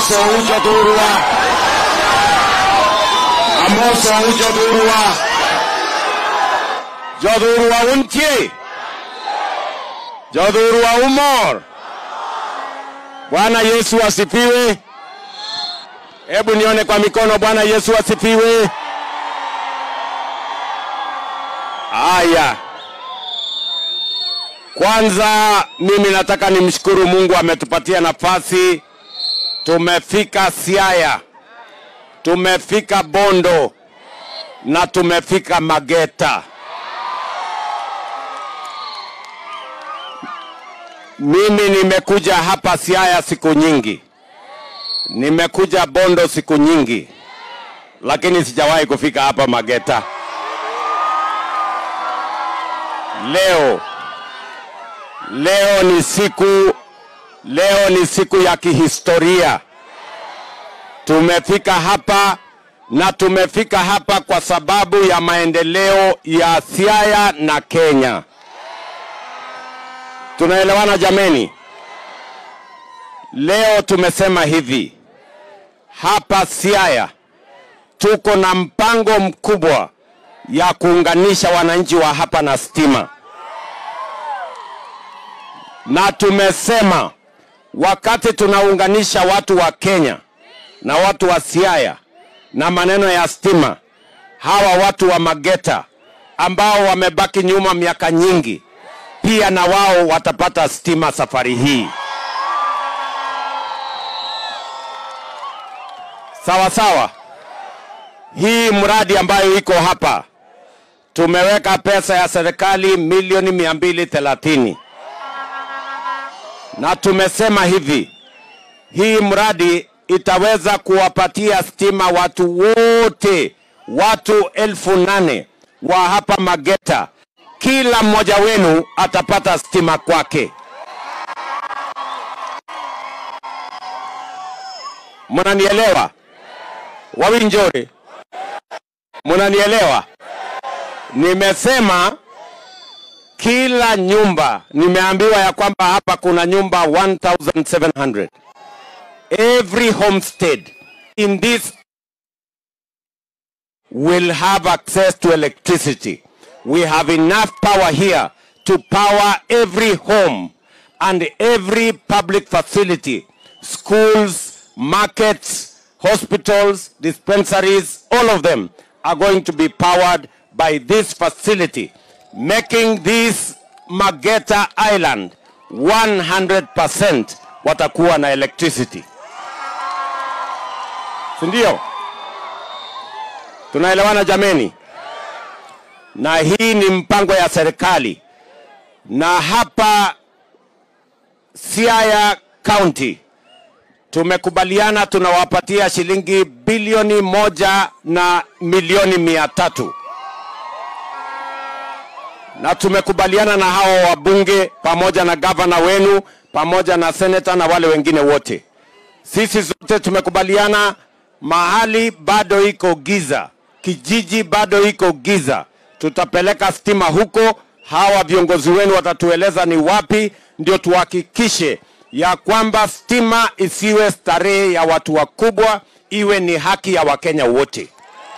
amoso ujothurwa amoso ujothurwa jothurwa untie jothurwa umor bwana yesu asifiwe hebu nione kwa mikono bwana yesu asifiwe haya kwanza mimi nataka nimshukuru mungu ametupatia nafasi tumefika siaya tumefika bondo na tumefika mageta mimi nimekuja hapa siaya siku nyingi nimekuja bondo siku nyingi lakini sijawahi kufika hapa mageta leo leo ni siku leo ni siku ya kihistoria tumefika hapa na tumefika hapa kwa sababu ya maendeleo ya siaya na kenya tunaelewana jameni leo tumesema hivi hapa siaya tuko na mpango mkubwa ya kuunganisha wananchi wa hapa na stima na tumesema wakati tunaunganisha watu wa Kenya na watu wa Siaya na maneno ya stima, hawa watu wa Mageta ambao wamebaki nyuma miaka nyingi, pia na wao watapata stima safari hii. Sawa sawa. Hii mradi ambayo iko hapa tumeweka pesa ya serikali milioni mia mbili thelathini na tumesema hivi, hii mradi itaweza kuwapatia stima watu wote, watu elfu nane wa hapa Mageta. Kila mmoja wenu atapata stima kwake. Mnanielewa Wawinjore? Mnanielewa? Nimesema kila nyumba, nimeambiwa ya kwamba hapa kuna nyumba 1700 every homestead in this will have access to electricity. We have enough power here to power every home and every public facility, schools, markets, hospitals, dispensaries, all of them are going to be powered by this facility, making this Mageta Island 100% watakuwa na electricity. Si ndio? Tunaelewana jameni? Na hii ni mpango ya serikali, na hapa Siaya County tumekubaliana tunawapatia shilingi bilioni moja na milioni mia tatu na tumekubaliana na hao wabunge pamoja na gavana wenu pamoja na seneta na wale wengine wote. Sisi zote tumekubaliana, mahali bado iko giza, kijiji bado iko giza, tutapeleka stima huko. Hawa viongozi wenu watatueleza ni wapi, ndio tuhakikishe ya kwamba stima isiwe starehe ya watu wakubwa, iwe ni haki ya Wakenya wote.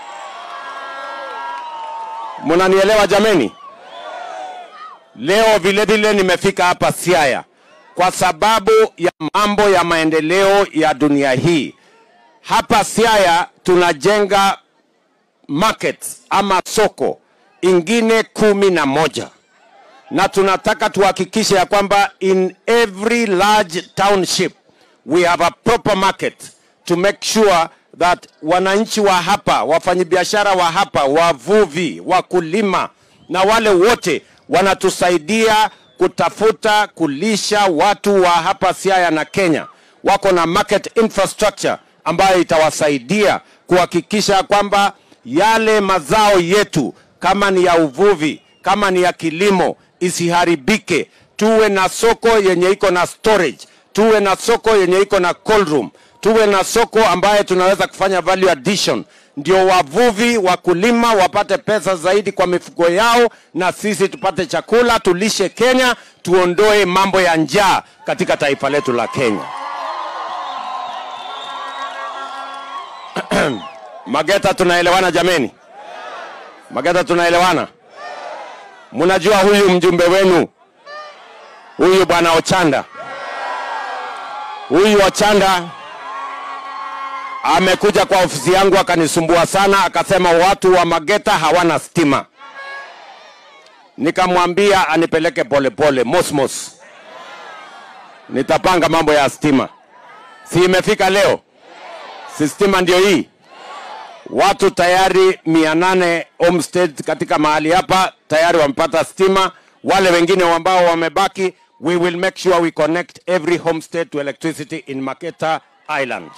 Mnanielewa jameni? Leo vile vile nimefika hapa Siaya kwa sababu ya mambo ya maendeleo ya dunia hii. Hapa Siaya tunajenga markets ama soko ingine kumi na moja na tunataka tuhakikishe ya kwamba in every large township we have a proper market to make sure that wananchi wa hapa, wafanyabiashara wa hapa, wavuvi, wakulima na wale wote wanatusaidia kutafuta kulisha watu wa hapa Siaya na Kenya, wako na market infrastructure ambayo itawasaidia kuhakikisha kwamba yale mazao yetu kama ni ya uvuvi, kama ni ya kilimo isiharibike. Tuwe na soko yenye iko na storage, tuwe na soko yenye iko na cold room, tuwe na soko ambaye tunaweza kufanya value addition, ndio wavuvi wakulima wapate pesa zaidi kwa mifugo yao, na sisi tupate chakula, tulishe Kenya, tuondoe mambo ya njaa katika taifa letu la Kenya. Mageta, tunaelewana jameni? Mageta, tunaelewana? Mnajua huyu mjumbe wenu huyu bwana Ochanda, huyu Ochanda amekuja kwa ofisi yangu akanisumbua sana, akasema watu wa Mageta hawana stima. Nikamwambia anipeleke polepole mosmos, nitapanga mambo ya stima. Si imefika leo? Si stima ndio hii? Watu tayari mia nane homestead katika mahali hapa tayari wamepata stima. Wale wengine ambao wamebaki, we will make sure we connect every homestead to electricity in Maketa Island.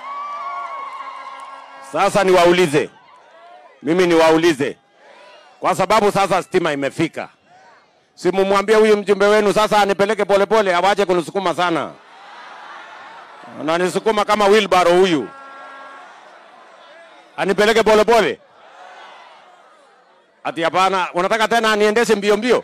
Sasa niwaulize, mimi niwaulize, kwa sababu sasa stima imefika, simumwambie huyu mjumbe wenu sasa anipeleke polepole, awache kunisukuma sana, ananisukuma kama wheelbarrow huyu, anipeleke polepole. Ati hapana, unataka tena aniendeshe mbio mbio?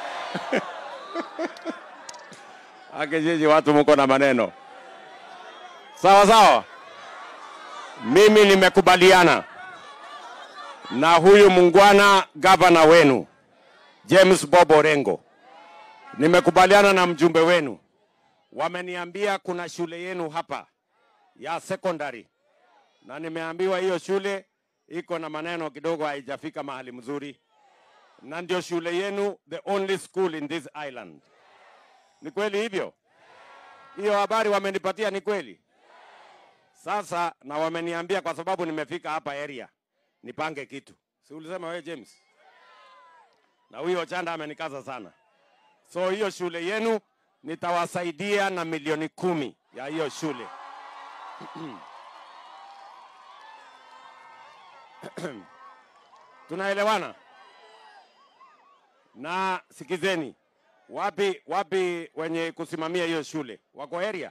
Akijiji watu mko na maneno sawa sawa. Mimi nimekubaliana na huyu mungwana gavana wenu James Bob Orengo, nimekubaliana na mjumbe wenu. Wameniambia kuna shule yenu hapa ya secondary, na nimeambiwa hiyo shule iko na maneno kidogo, haijafika mahali mzuri, na ndio shule yenu, the only school in this island. Ni kweli hivyo? Hiyo habari wamenipatia ni kweli? Sasa na wameniambia kwa sababu nimefika hapa area nipange kitu. Si ulisema wewe James? Na huyo Chanda amenikaza sana. So hiyo shule yenu nitawasaidia na milioni kumi ya hiyo shule. Tunaelewana? Na sikizeni, wapi wapi wenye kusimamia hiyo shule wako area?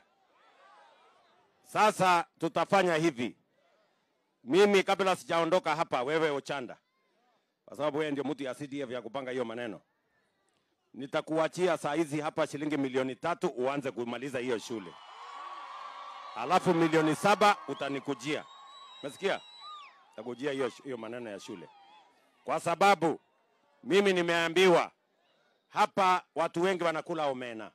Sasa tutafanya hivi, mimi kabla sijaondoka hapa, wewe Ochanda, kwa sababu wewe ndio mtu ya CDF ya kupanga hiyo maneno, nitakuachia saa hizi hapa shilingi milioni tatu uanze kumaliza hiyo shule, alafu milioni saba utanikujia. Umesikia? Utakujia hiyo hiyo maneno ya shule, kwa sababu mimi nimeambiwa hapa watu wengi wanakula omena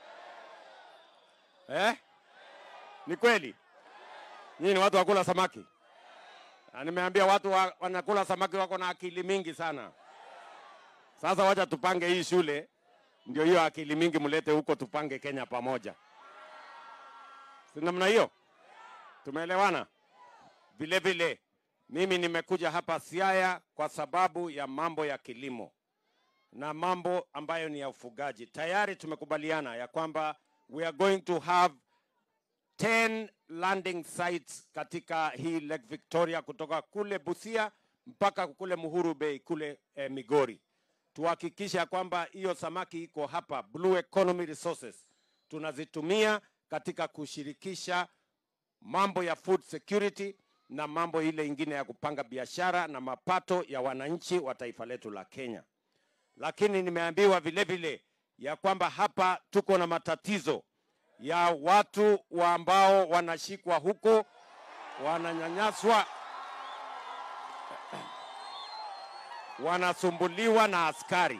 eh? Ni kweli? Nyinyi ni watu wakula samaki? Na nimeambia watu wa, wanakula samaki wako na akili mingi sana. Sasa wacha tupange hii shule, ndio hiyo akili mingi mlete huko, tupange Kenya pamoja, si namna hiyo? Tumeelewana? Vile vile mimi nimekuja hapa Siaya kwa sababu ya mambo ya kilimo na mambo ambayo ni ya ufugaji. Tayari tumekubaliana ya kwamba we are going to have 10 landing sites katika hii Lake Victoria kutoka kule Busia mpaka kule Muhuru Bay kule eh, Migori. Tuhakikishe ya kwamba hiyo samaki iko hapa, Blue Economy Resources tunazitumia katika kushirikisha mambo ya food security na mambo ile ingine ya kupanga biashara na mapato ya wananchi wa taifa letu la Kenya. Lakini nimeambiwa vile vile ya kwamba hapa tuko na matatizo ya watu wa ambao wanashikwa huko wananyanyaswa, wanasumbuliwa na askari.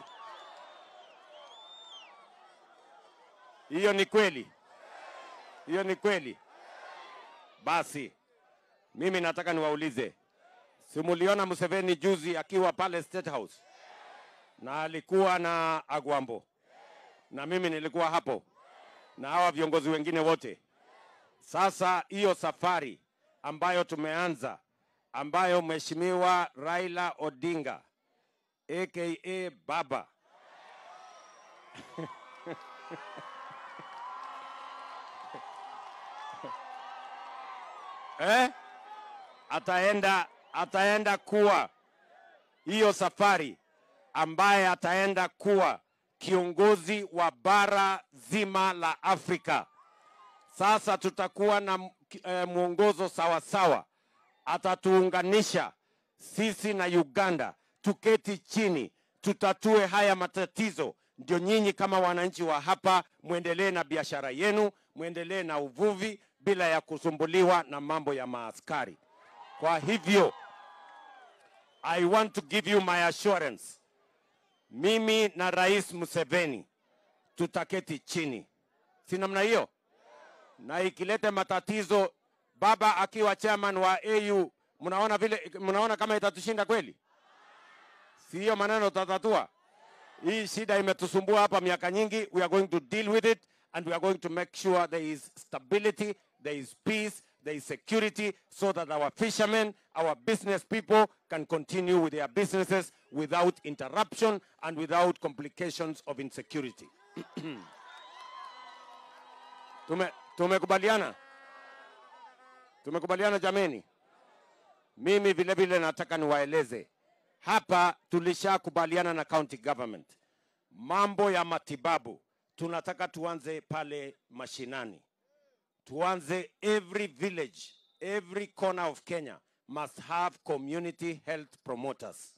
Hiyo ni kweli? Hiyo ni kweli? Basi mimi nataka niwaulize, simuliona Museveni juzi akiwa pale State House na alikuwa na Agwambo na mimi nilikuwa hapo na hawa viongozi wengine wote. Sasa hiyo safari ambayo tumeanza, ambayo Mheshimiwa Raila Odinga aka Baba eh? ataenda ataenda kuwa hiyo safari ambaye ataenda kuwa kiongozi wa bara zima la Afrika. Sasa tutakuwa na eh, mwongozo sawa sawa, atatuunganisha sisi na Uganda, tuketi chini, tutatue haya matatizo, ndio nyinyi kama wananchi wa hapa mwendelee na biashara yenu, mwendelee na uvuvi bila ya kusumbuliwa na mambo ya maaskari. Kwa hivyo I want to give you my assurance, mimi na Rais Museveni tutaketi chini, si namna hiyo? Na ikilete matatizo, baba akiwa chairman wa AU, mnaona vile, mnaona kama itatushinda kweli? Si hiyo maneno tutatatua? Hii shida imetusumbua hapa miaka nyingi. We are going to deal with it and we are going to make sure there is stability, there is peace, there is security so that our fishermen, our business people can continue with their businesses without interruption and without complications of insecurity. Tume, tumekubaliana? Tumekubaliana jameni? Mimi vile vile nataka niwaeleze hapa, tulishakubaliana na county government mambo ya matibabu, tunataka tuanze pale mashinani, tuanze every village, every corner of Kenya must have community health promoters.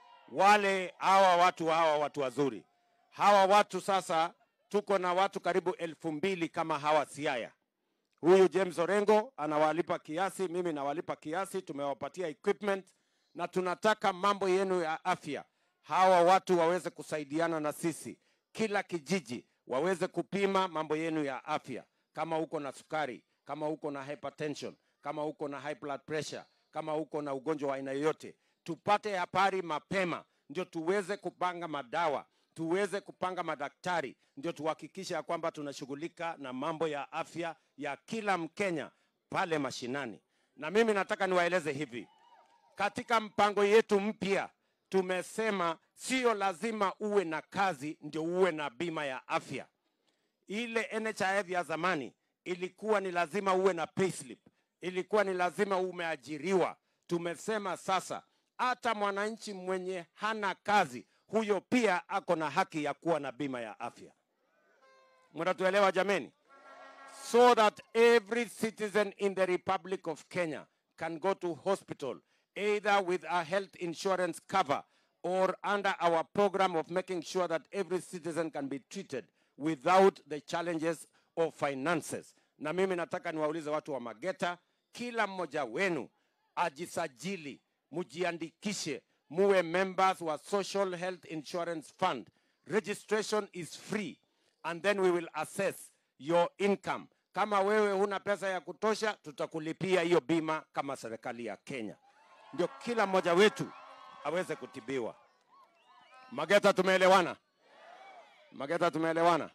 Wale hawa watu hawa watu wazuri hawa watu sasa, tuko na watu karibu elfu mbili kama hawa Siaya. Huyu James Orengo anawalipa kiasi, mimi nawalipa kiasi, tumewapatia equipment na tunataka mambo yenu ya afya, hawa watu waweze kusaidiana na sisi, kila kijiji waweze kupima mambo yenu ya afya, kama uko na sukari, kama uko na hypertension, kama uko na high blood pressure, kama uko na ugonjwa wa aina yoyote, tupate habari mapema, ndio tuweze kupanga madawa tuweze kupanga madaktari, ndio tuhakikishe ya kwamba tunashughulika na mambo ya afya ya kila Mkenya pale mashinani. Na mimi nataka niwaeleze hivi, katika mpango yetu mpya tumesema sio lazima uwe na kazi ndio uwe na bima ya afya. Ile NHIF ya zamani ilikuwa ni lazima uwe na payslip, ilikuwa ni lazima umeajiriwa. Tumesema sasa hata mwananchi mwenye hana kazi huyo pia ako na haki ya kuwa na bima ya afya. Mnatuelewa jameni? So that every citizen in the Republic of Kenya can go to hospital either with a health insurance cover or under our program of making sure that every citizen can be treated without the challenges of finances. Na mimi nataka niwaulize watu wa Mageta, kila mmoja wenu ajisajili, mujiandikishe, muwe members wa Social Health Insurance Fund. Registration is free and then we will assess your income. Kama wewe huna pesa ya kutosha, tutakulipia hiyo bima kama serikali ya Kenya, ndio kila mmoja wetu aweze kutibiwa. Mageta, tumeelewana? Mageta, tumeelewana?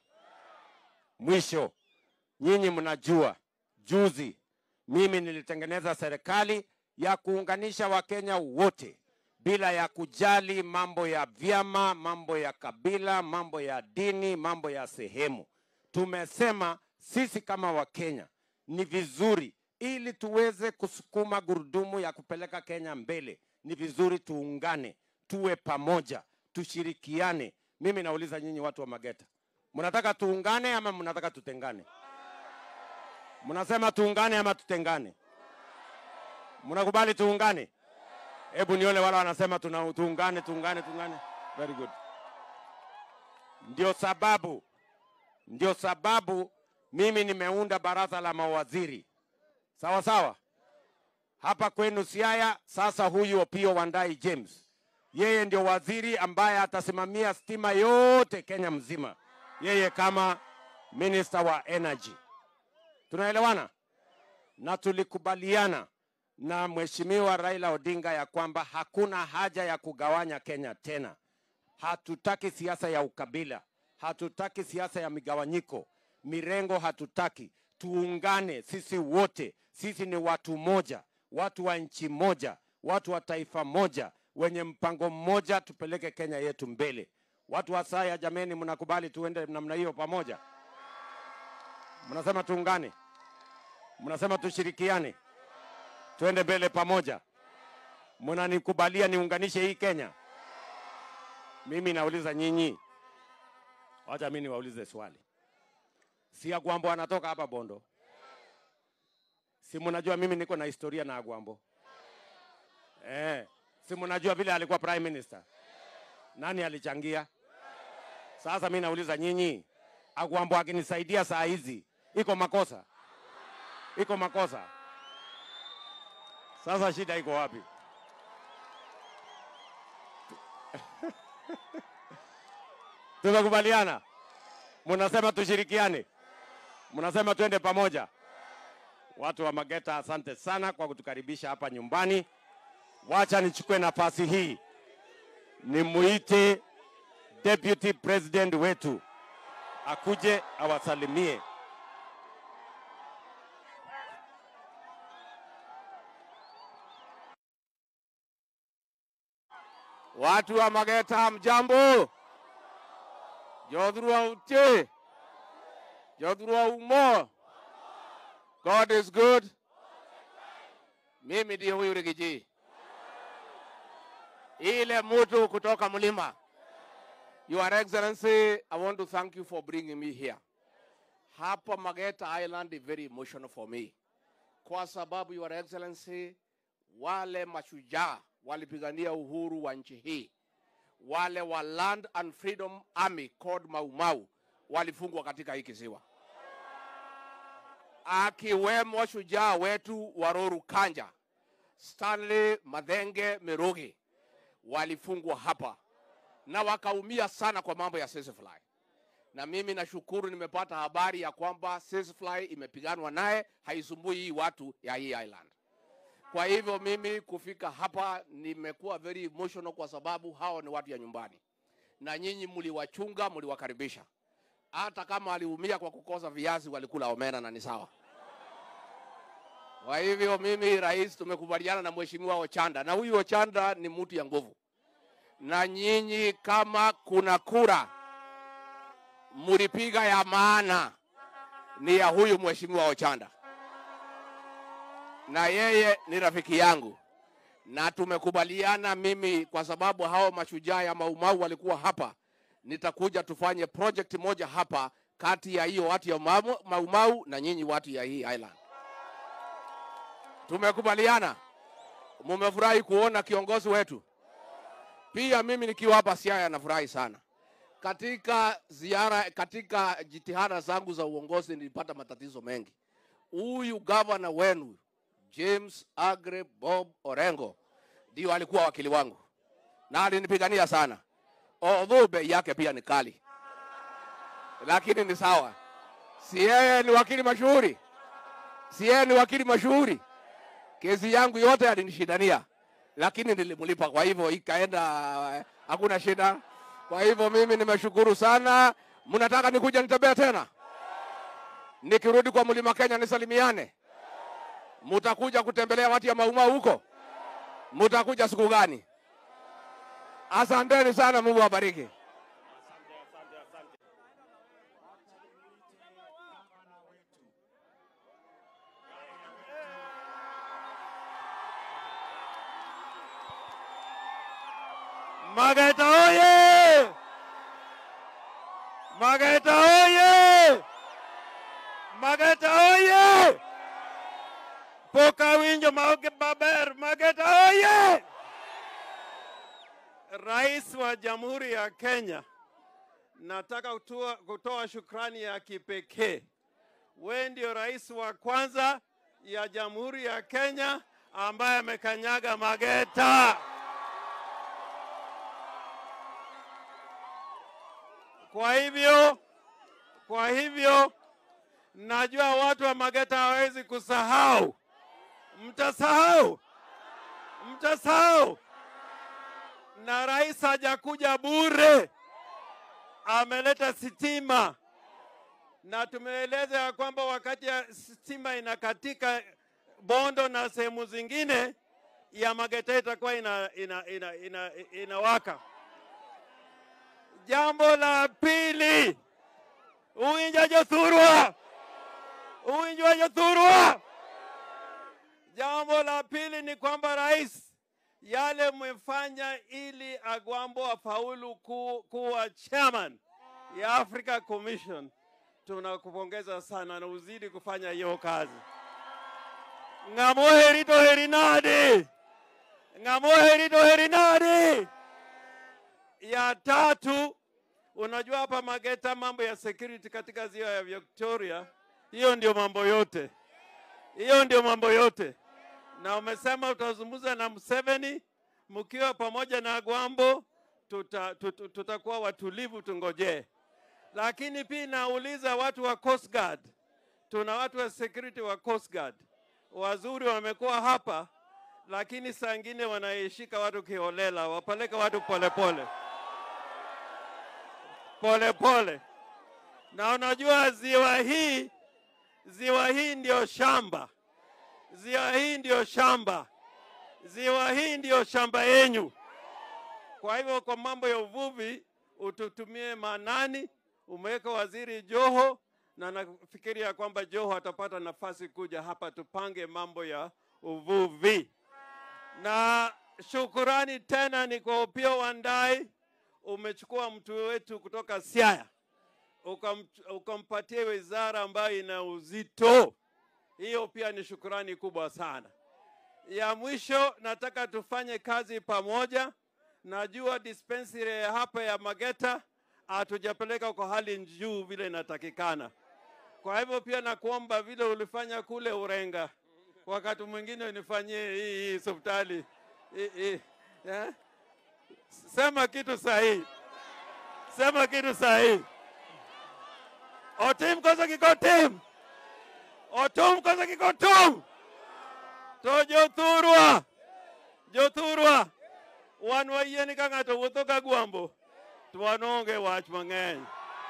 Mwisho, nyinyi mnajua, juzi mimi nilitengeneza serikali ya kuunganisha Wakenya wote bila ya kujali mambo ya vyama, mambo ya kabila, mambo ya dini, mambo ya sehemu. Tumesema sisi kama Wakenya ni vizuri, ili tuweze kusukuma gurudumu ya kupeleka Kenya mbele, ni vizuri tuungane, tuwe pamoja, tushirikiane. Mimi nauliza nyinyi watu wa Mageta, mnataka tuungane ama mnataka tutengane? Mnasema tuungane ama tutengane? Mnakubali tuungane? Hebu nione wale wanasema tuna, tuungane tuungane tuungane. Very good. Ndio sababu ndio sababu mimi nimeunda baraza la mawaziri sawa sawa hapa kwenu Siaya. Sasa huyu Opiyo Wandayi James, yeye ndio waziri ambaye atasimamia stima yote Kenya mzima, yeye kama minister wa energy. Tunaelewana? Na tulikubaliana na Mheshimiwa Raila Odinga ya kwamba hakuna haja ya kugawanya Kenya tena. Hatutaki siasa ya ukabila, hatutaki siasa ya migawanyiko, mirengo hatutaki. Tuungane sisi wote, sisi ni watu moja, watu wa nchi moja, watu wa taifa moja, wenye mpango mmoja, tupeleke Kenya yetu mbele. Watu wa Saya, jameni, mnakubali tuende namna hiyo pamoja? Mnasema tuungane, mnasema tushirikiane, tuende mbele pamoja. Mnanikubalia niunganishe hii Kenya? Mimi nauliza nyinyi, wacha mimi niwaulize swali. Si Agwambo anatoka hapa Bondo? Si mnajua mimi niko na historia na Agwambo? Eh, si mnajua vile alikuwa prime minister? Nani alichangia? Sasa mimi nauliza nyinyi, Agwambo akinisaidia saa hizi iko makosa? Iko makosa? Sasa shida iko wapi? Tumekubaliana, mnasema tushirikiane, mnasema twende pamoja. Watu wa Mageta, asante sana kwa kutukaribisha hapa nyumbani. Wacha nichukue nafasi hii nimuite deputy president wetu akuje awasalimie. Watu wa Mageta, mjambo? Jodhurwa utie, Jodhurwa umo. God is good. Mimi ndiye huyu Rigiji, ile mtu kutoka mlima. Your Excellency, I want to thank you for bringing me here. Hapa Mageta Island is very emotional for me, kwa sababu Your Excellency, wale mashujaa walipigania uhuru wa nchi hii, wale wa Land and Freedom Army called Mau Mau walifungwa katika hii kisiwa, akiwemo shujaa wetu Waroru Kanja, Stanley Madhenge Mirugi walifungwa hapa na wakaumia sana kwa mambo ya Sisfly. Na mimi nashukuru nimepata habari ya kwamba Sisfly imepiganwa naye, haisumbui hii watu ya hii island. Kwa hivyo mimi kufika hapa nimekuwa very emotional kwa sababu hao ni watu ya nyumbani, na nyinyi mliwachunga, mliwakaribisha. Hata kama waliumia kwa kukosa viazi, walikula omena na ni sawa. Kwa hivyo mimi rais, tumekubaliana na mheshimiwa Ochanda, na huyu Ochanda ni mtu ya nguvu, na nyinyi kama kuna kura mlipiga ya maana ni ya huyu mheshimiwa Ochanda na yeye ni rafiki yangu, na tumekubaliana mimi, kwa sababu hao mashujaa ya Maumau walikuwa hapa, nitakuja tufanye project moja hapa kati ya hiyo watu ya Mau- Maumau na nyinyi watu ya hii island. Tumekubaliana, mumefurahi kuona kiongozi wetu. Pia mimi nikiwa hapa Siaya nafurahi sana. Katika ziara, katika jitihada zangu za uongozi nilipata matatizo mengi. Huyu gavana wenu James Agre Bob Orengo ndio alikuwa wakili wangu na alinipigania sana, although bei yake pia ni kali, lakini ni sawa. Si yeye ni wakili mashuhuri? Si yeye ni wakili mashuhuri? Kesi yangu yote alinishindania, lakini nilimlipa, kwa hivyo ikaenda, eh, hakuna shida. Kwa hivyo mimi nimeshukuru sana. Mnataka nikuja nitembea tena, nikirudi kwa mlima Kenya nisalimiane? Mutakuja kutembelea watu ya Maumau huko? Mutakuja siku gani? Asanteni sana, Mungu awabariki. Mageta oye! Mageta oye! Mageta oye! Poka winjo maoge maber. Mageta oye! Rais wa Jamhuri ya Kenya, nataka kutoa, kutoa shukrani ya kipekee. Wewe ndio rais wa kwanza ya Jamhuri ya Kenya ambaye amekanyaga Mageta. Kwa hivyo, kwa hivyo najua watu wa Mageta hawezi kusahau. Mtasahau, mtasahau na rais hajakuja bure, ameleta sitima, na tumeeleza ya kwamba wakati ya stima inakatika Bondo na sehemu zingine ya Mageta itakuwa ina, ina, ina, ina, inawaka. Jambo la pili, uwinja jothurwa, uwinja jothurwa. Jambo la pili ni kwamba rais yale mmefanya ili Agwambo afaulu ku, kuwa chairman ya Africa Commission, tunakupongeza sana na uzidi kufanya hiyo kazi. Ng'amoheri to heri nade, ng'amoheri to heri nade. Ya tatu, unajua hapa Mageta mambo ya security katika ziwa ya Victoria, hiyo ndio mambo yote, hiyo ndio mambo yote na umesema utazungumza na Museveni mkiwa pamoja na Gwambo, tuta, tuta, tutakuwa watulivu, tungojee. Lakini pia nauliza watu wa Coast Guard, tuna watu wa security wa Coast Guard wazuri wamekuwa hapa, lakini saa ingine wanaishika watu kiholela, wapeleke watu polepole polepole pole. Na unajua ziwa hii, ziwa hii ndio shamba, ziwa hii ndio shamba, ziwa hii ndio shamba yenyu. Kwa hivyo kwa mambo ya uvuvi ututumie manani, umeweka waziri Joho na nafikiria kwamba Joho atapata nafasi kuja hapa tupange mambo ya uvuvi. Na shukurani tena ni kwa Opiyo Wandayi, umechukua mtu wetu kutoka Siaya ukam, ukampatia wizara ambayo ina uzito. Hiyo pia ni shukurani kubwa sana. Ya mwisho, nataka tufanye kazi pamoja. Najua dispensary ya hapa ya Mageta hatujapeleka kwa hali juu vile inatakikana. Kwa hivyo pia nakuomba vile ulifanya kule Urenga, wakati mwingine unifanyie hii hii hospitali hii hii, eh? Sema kitu sahihi, sema kitu sahihi. Otim kosa kikotim, otum kosa kikotum, to jothurwa, jothurwa, wan wayieni ka ng'ato wuotho ka gwambo, to wan onge wach mang'eny.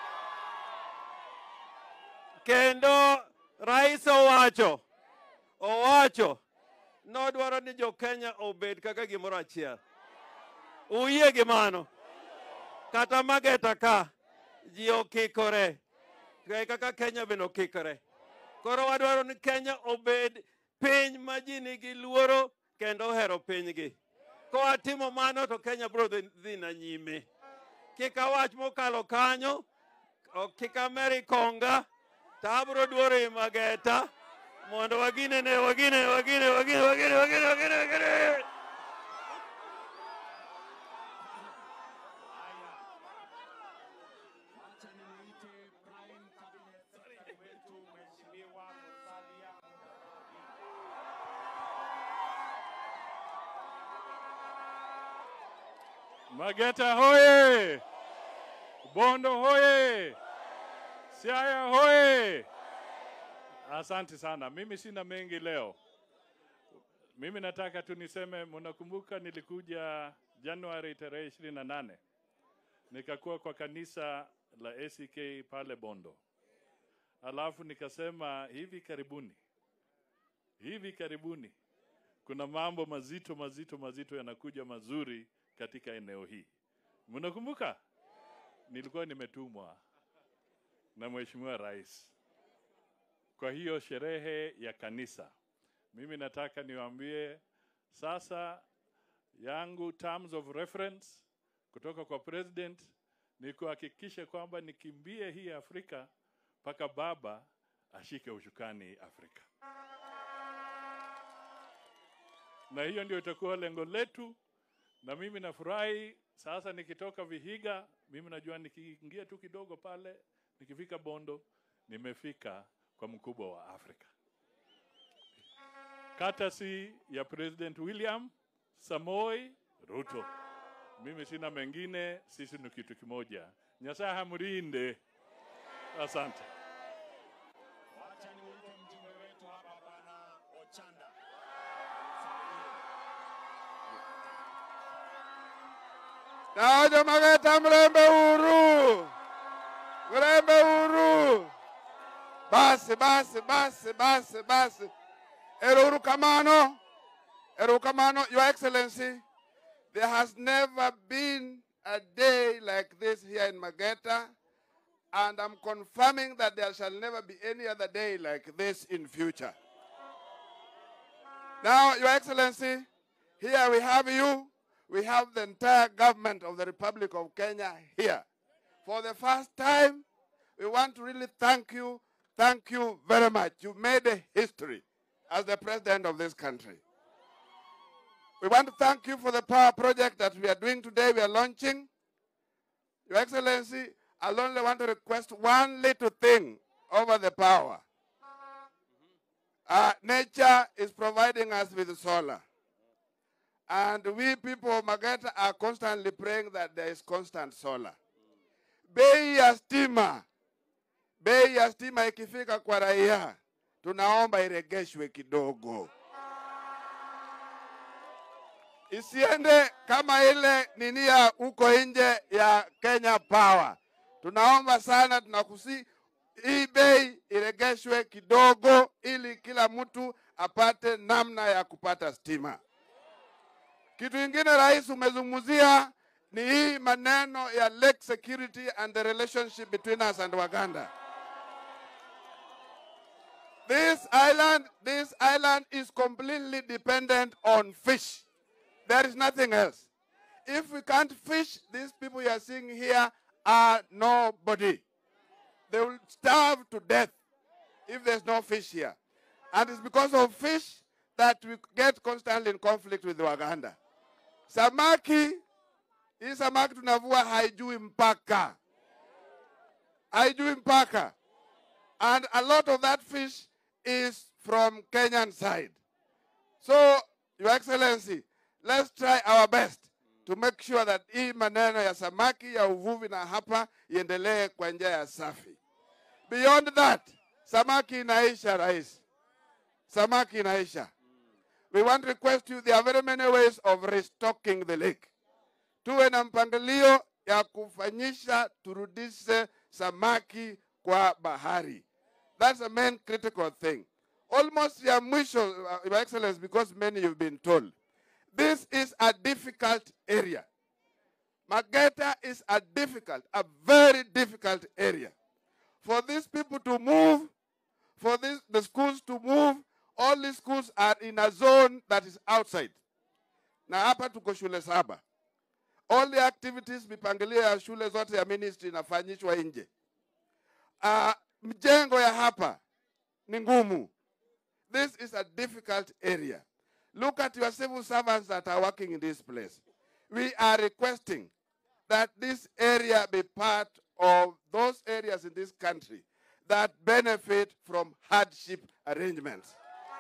kendo rais owacho owacho nodwaro ni jo-Kenya obed kaka gimoro achiel. Uyie gi mano? Kata Mageta ka ji okikore Kaya kaka Kenya bende okikore. Koro wadwaro ni Kenya obed piny ma ji nigi luoro kendo ohero pinygi. Kowatimo mano to Kenya biro dhi dhi na nyime. Kik awach mokalo kanyo, ok kik ameri konga, to abiro duoro i Mageta mondo waginene wagine wagine wagine wagine wagine wagine wagine Wacha nimuite Prime Cabinet Secretary wetu Mheshimiwa Musalia Mudavadi. Mageta hoye! Bondo hoye! Siaya hoye! Asante sana. Mimi sina mengi leo. Mimi nataka tu niseme, mnakumbuka nilikuja Januari tarehe ishirini na nane nikakuwa kwa kanisa la ACK pale Bondo, alafu nikasema hivi karibuni, hivi karibuni kuna mambo mazito mazito mazito yanakuja mazuri katika eneo hii. Mnakumbuka nilikuwa nimetumwa na Mheshimiwa Rais kwa hiyo sherehe ya kanisa. Mimi nataka niwaambie sasa, yangu terms of reference kutoka kwa president ni kuhakikisha kwamba nikimbie hii Afrika mpaka baba ashike ushukani Afrika, na hiyo ndio itakuwa lengo letu. Na mimi nafurahi sasa nikitoka Vihiga, mimi najua nikiingia tu kidogo pale, nikifika Bondo, nimefika kwa mkubwa wa Afrika, katasi ya President William Samoi Ruto. Mimi sina mengine, sisi ni kitu kimoja. Nyasaye hamrinde. Asante. Wacha nimuite mjumbe wetu hapa Bwana Ochanda. Dajo Mageta mrembe huru, mrembe huru. Basi basi basi basi basi. Eruru kamano, eruru kamano, Your Excellency. There has never been a day like this here in Mageta, and I'm confirming that there shall never be any other day like this in future. Now, Your Excellency, here we have you. We have the entire government of the Republic of Kenya here. For the first time, we want to really thank you. Thank you very much. You made a history as the president of this country. We want to thank you for the power project that we are doing today. We are launching. Your Excellency, I only want to request one little thing over the power. Uh, nature is providing us with solar. And we people of Mageta are constantly praying that there is constant solar. Bei ya stima, bei ya stima ikifika kwa raia, tunaomba iregeshwe kidogo, isiende kama ile nini ya huko nje ya Kenya Power. Tunaomba sana, tunakusi hii bei iregeshwe kidogo, ili kila mtu apate namna ya kupata stima. Kitu kingine rais umezungumzia ni hii maneno ya lake security and the relationship between us and Waganda. This island, this island is completely dependent on fish. There is nothing else. If we can't fish, these people you are seeing here are nobody. They will starve to death if there's no fish here. And it's because of fish that we get constantly in conflict with Waganda. Samaki, hii samaki tunavua haijui mpaka, haijui mpaka. And a lot of that fish is from Kenyan side. So, Your Excellency, let's try our best to make sure that hii maneno ya samaki ya uvuvi na hapa iendelee kwa njia ya safi. Beyond that, samaki inaisha, rais. Samaki inaisha. We want to request you, there are very many ways of restocking the lake. Tuwe na mpangilio ya kufanyisha turudishe samaki kwa bahari. That's the main critical thing. Almost ya mwisho, uh, Your Excellency, because many you've been told. This is a difficult area. Mageta is a difficult, a very difficult area. For these people to move, for this, the schools to move, all these schools are in a zone that is outside. Na hapa tuko shule saba. All the activities, mipangilio ya shule zote ya ministry inafanyishwa nje. Uh, mjengo ya hapa ni ngumu. This is a difficult area. Look at your civil servants that are working in this place. We are requesting that this area be part of those areas in this country that benefit from hardship arrangements.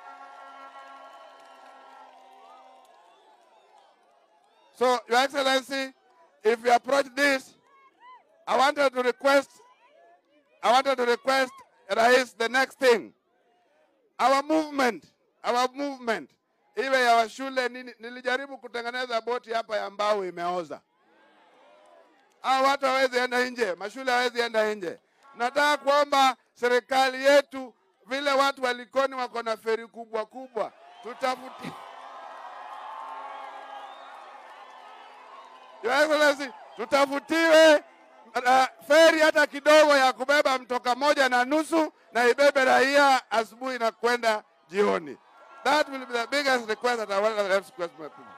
So, Your Excellency, if you approach this, I wanted to request, I wanted to request, Rais, the next thing. Our movement, our movement, iwe ya washule nini, nilijaribu kutengeneza boti hapa ya mbao imeoza. Hao watu hawezi enda nje, mashule hawezi enda nje. Nataka kuomba serikali yetu, vile watu wa Likoni wako na feri kubwa kubwa, tutafuti Your Excellency, tutafutiwe uh, feri hata kidogo ya kubeba mtoka moja na nusu na ibebe raia asubuhi na kwenda jioni. That will be the biggest request that I want to request my people.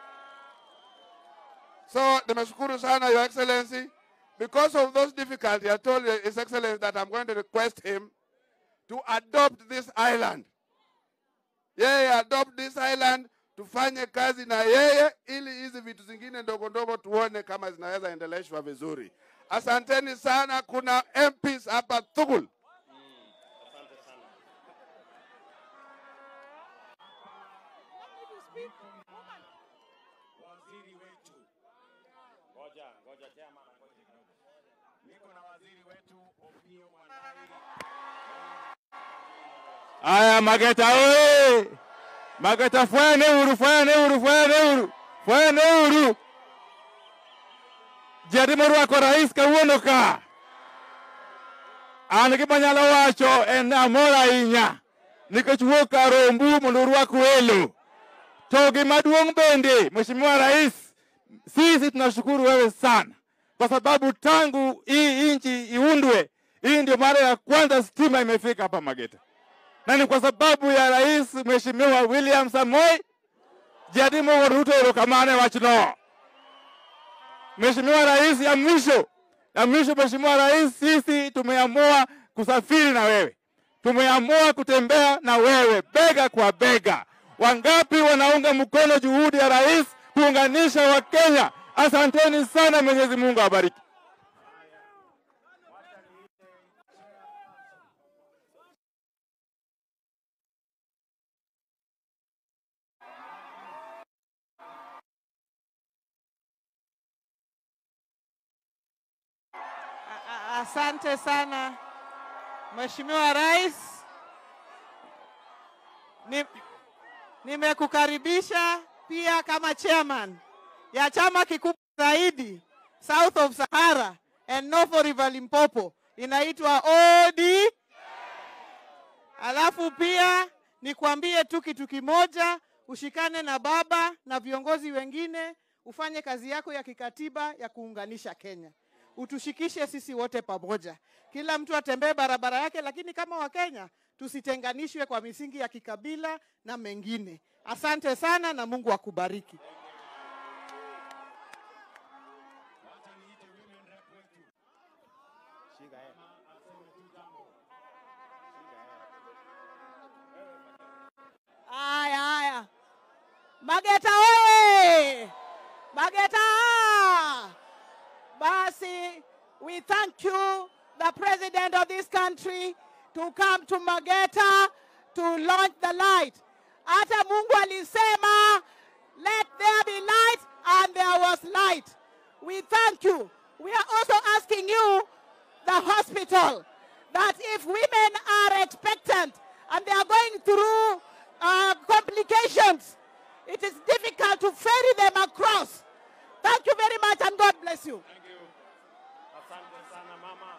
So, nimeshukuru sana Your Excellency. Because of those difficulties, I told His Excellency that I'm going to request him to adopt this island. Yeye adopt this island, tufanye kazi na yeye ili hizi vitu zingine ndogo ndogo tuone kama zinaweza endeleshwa vizuri. Asanteni sana. Kuna MPs hapa Thugul. waziri wetu. Ngoja, ngoja chairman, ngoja kidogo. Niko na waziri wetu Opiyo Wandayi. Aya, Mageta oye! Mageta fwene uru, fwene uru, fwene uru, fwene uru. Jarimo rwako rais kawuono ka. An gima nyalo wacho en amor ahinya nikech wuok ka rombu mondo urwak welo. To gima duong' bende, Mheshimiwa Rais, sisi tunashukuru wewe sana kwa sababu tangu hii nchi iundwe, hii ndio mara ya kwanza stima imefika hapa Mageta na ni kwa sababu ya rais mheshimiwa William Samoei Jadimo wuod Ruto erokamano e wachno. Mheshimiwa rais, ya mwisho ya mwisho, Mheshimiwa rais, sisi tumeamua kusafiri na wewe, tumeamua kutembea na wewe bega kwa bega. Wangapi wanaunga mkono juhudi ya rais kuunganisha Wakenya? Asanteni sana, Mwenyezi Mungu awabariki. Asante sana Mheshimiwa Rais, Ni- nimekukaribisha pia kama chairman ya chama kikubwa zaidi South of Sahara and North River Limpopo inaitwa OD. Alafu pia nikwambie tu kitu kimoja, ushikane na baba na viongozi wengine, ufanye kazi yako ya kikatiba ya kuunganisha Kenya utushikishe sisi wote pamoja, kila mtu atembee barabara yake, lakini kama Wakenya tusitenganishwe kwa misingi ya kikabila na mengine. Asante sana na Mungu akubariki. Haya, haya, Mageta oye! Mageta! Basi, we thank you, the president of this country, to come to Mageta to launch the light. Hata Mungu alisema, let there be light, and there was light. We thank you. We are also asking you, the hospital, that if women are expectant and they are going through uh, complications, it is difficult to ferry them across. Thank you very much, and God bless you. Thank you. Asante sana mama.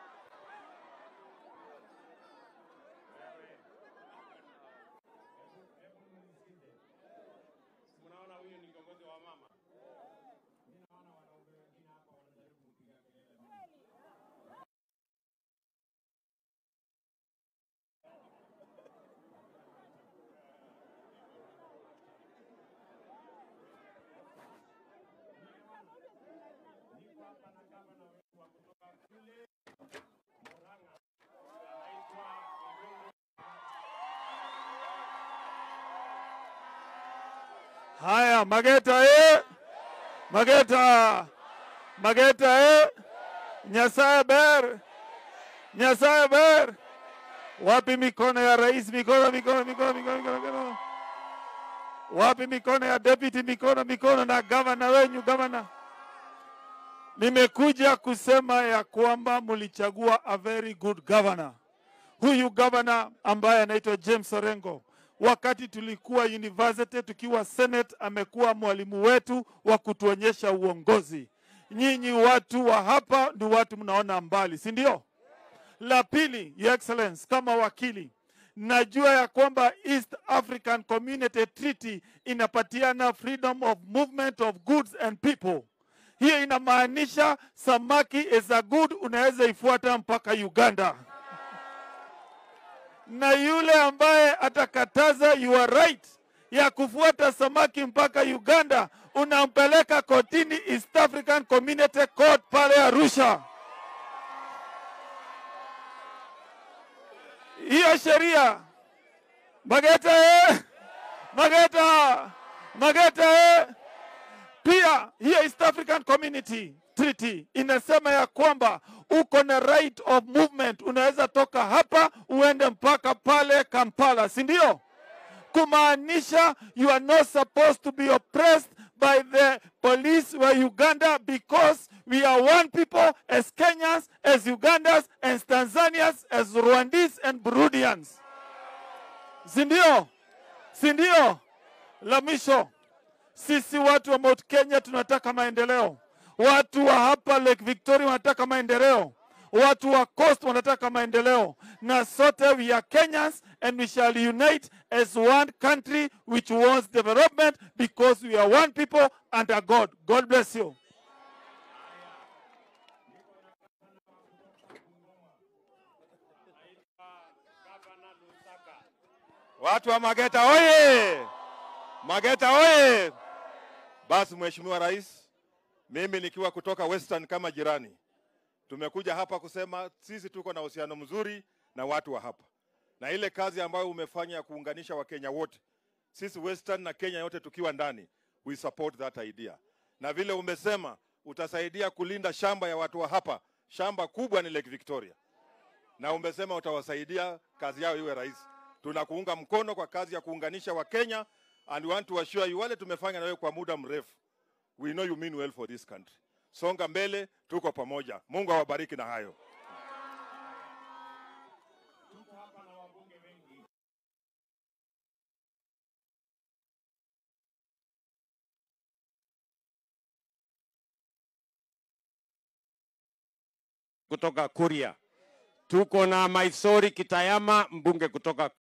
Unaona huyu ni kiongozi wa mama. Haya, Mageta eh! Mageta, Mageta eh! Nyasaye ber, Nyasaye ber. Wapi mikono ya rais? Mikono, mikono, mikono, mikono, mikono, mikono. Wapi mikono ya deputy? Mikono, mikono na gavana wenyu, gavana. Nimekuja kusema ya kwamba mlichagua a very good governor. Huyu gavana ambaye anaitwa James Orengo, wakati tulikuwa university tukiwa senate, amekuwa mwalimu wetu wa kutuonyesha uongozi. Nyinyi watu wa hapa ni watu mnaona mbali, si ndio? La pili, Your Excellence, kama wakili najua ya kwamba East African Community Treaty inapatiana freedom of movement of goods and people. Hiyo inamaanisha samaki is a good, unaweza ifuata mpaka Uganda na yule ambaye atakataza your right ya kufuata samaki mpaka Uganda, unampeleka kotini East African Community Court pale Arusha. Hiyo sheria Mageta eh! Mageta Mageta eh! Pia hiyo East African Community Treaty inasema ya kwamba uko na right of movement, unaweza toka hapa uende mpaka pale Kampala, si ndio? Kumaanisha you are not supposed to be oppressed by the police wa Uganda because we are one people as Kenyans, as Ugandans, as Tanzanians, as Rwandese and Burundians, si ndio? Si ndio? La mwisho sisi watu wa Mount Kenya tunataka maendeleo. Watu wa hapa Lake Victoria wanataka maendeleo. Watu wa Coast wanataka maendeleo, na sote we are Kenyans and we shall unite as one country which wants development because we are one people under God. God bless you. Gavana Lusaka. Watu wa Mageta oye! Mageta oye! Basi Mheshimiwa Rais, mimi nikiwa kutoka Western kama jirani, tumekuja hapa kusema sisi tuko na uhusiano mzuri na watu wa hapa, na ile kazi ambayo umefanya ya kuunganisha Wakenya wote, sisi Western na Kenya yote tukiwa ndani, we support that idea, na vile umesema utasaidia kulinda shamba ya watu wa hapa. Shamba kubwa ni Lake Victoria, na umesema utawasaidia kazi yao iwe rahisi. Tunakuunga mkono kwa kazi ya kuunganisha Wakenya and we want to assure you, wale tumefanya na wewe kwa muda mrefu, we know you mean well for this country. songa mbele, tuko pamoja. Mungu awabariki na hayo. kutoka Kuria. Tuko na Maisori Kitayama, mbunge kutoka